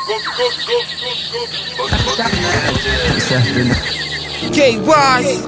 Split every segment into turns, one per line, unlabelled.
K Wise.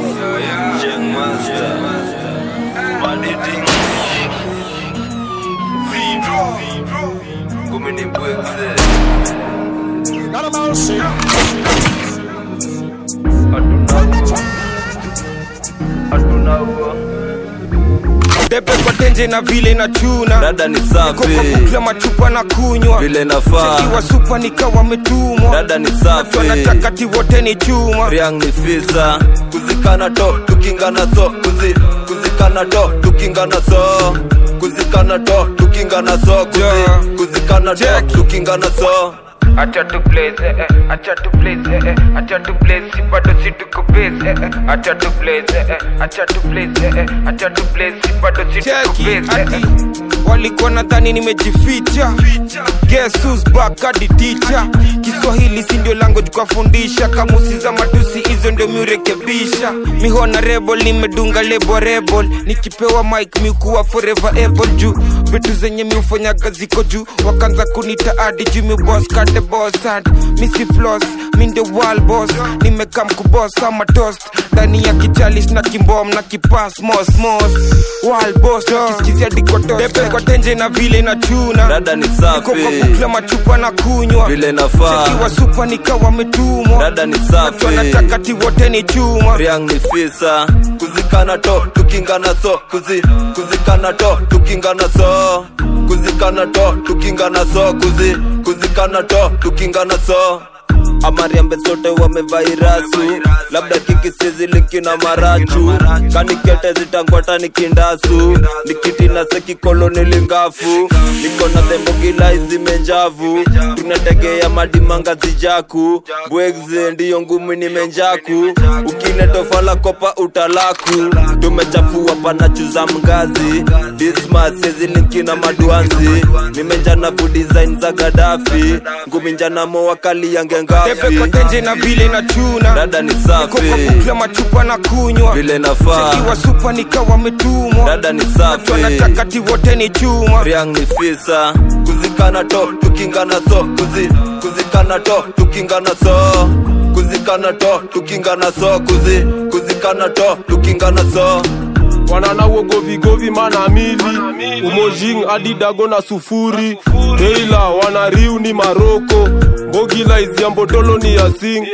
Debe kwa tenje na vile na chuna
dada ni
Niko kwa
safi
bukla machupa na kunywa
vile nafaa
Kiwa supa nikawa metumwa
dada ni
Watu
safi
wanataka ti wote ni chuma
Riang ni fisa kuzikana to tukingana so kuzi kuzikana to tukingana so kuzikana to tukingana so kuzi
Yeah.
kuzikana to
Check.
tukingana so
Acha tu blaze, eh, eh, acha tu blaze, eh, eh, acha tu blaze, si bado si tuko base, eh, eh, acha tu blaze, eh, eh, acha tu blaze, eh, eh, acha tu blaze, si bado si tuko base, eh, eh. Walikuwa nadhani nimejificha Guess who's back hadi teacher Kiswahili si ndio language kwa fundisha Kamusi za matusi hizo ndio miurekebisha Mihona rebel nimedunga lebo rebel Nikipewa mic miukuwa forever able juu Vitu zenye miufanyaga ziko juu Wakanza kunita adi juu mi boss kate boss and Missy floss mi ndio wall boss Nimekam kuboss ama toast Ndani ya kichalish na kimbom na kipas mos mos Wall boss kisikizia dikotos Pepe kwa tenje na vile na chuna
dada ni
Niko kwa
safi
bukla machupa na kunywa
vile nafaa
Kiwa supa nikawa metumwa
dada ni
Watu
safi
wanataka ti wote ni chuma
Riang ni fisa kuzikana to tukingana so kuzi kuzikana to tukingana so kuzikana to tukingana so kuzi kuzikana to tukingana so amariambe sote wamevairasu labda kikisizi likina marachu kanikete zitangwata nikindasu nikiti na sekikoloni lingafu niko na thembogila zimenjavu tunategea madimanga zijaku bwegze ndiyo ngumi nimenjaku ukinetofala kopa utalaku tumechafua panachuza mgazi dismasezi linkina maduanzi nimenjana vu design za gadafi ngumi njanamo wakali yange
Pepe kwa
ngafi
tenje na vile na chuna
dada ni
Niko kwa
safi
bukla machupa na kunywa
vile nafaa
Kiwa supa nikawa metumwa
dada ni
Watu
safi
wanataka ti wote ni chuma
Riang ni fisa kuzikana to tukingana so kuzi kuzikana to tukingana so kuzikana to tukingana so kuzi kuzikana to tukingana so
wanana wogovigovi mana mili umojing adidago na sufuri teila wanariu ni maroko mbogila iziambotolo ni yasing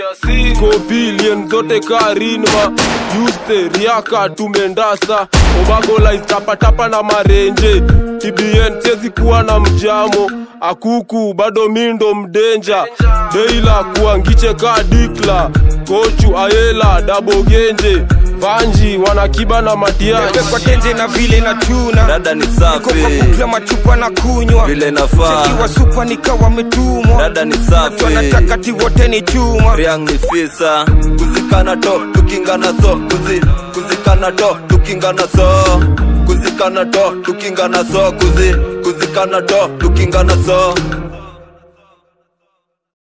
kopilien zote karinma yuste riaka tumendasa obagola iztapatapa na marenje tbn sezi kuwa na mjamo akuku bado mindo mdenja deila kuangiche ka dikla kochu ayela dabogenje vanji wanakiba na
Pepe
matiaji
kwa tenje na vile na chuna
dada ni
Niko kwa
safi
bukla machupa na kunywa
vile nafaa
Kiwa supa nikawa metumwa
dada ni
Watu
safi
wanataka ti wote ni chuma
Riang ni fisa kuzikana to tukingana so kuzi kuzikana to tukingana so kuzikana to tukingana so kuzi kuzikana to tukingana so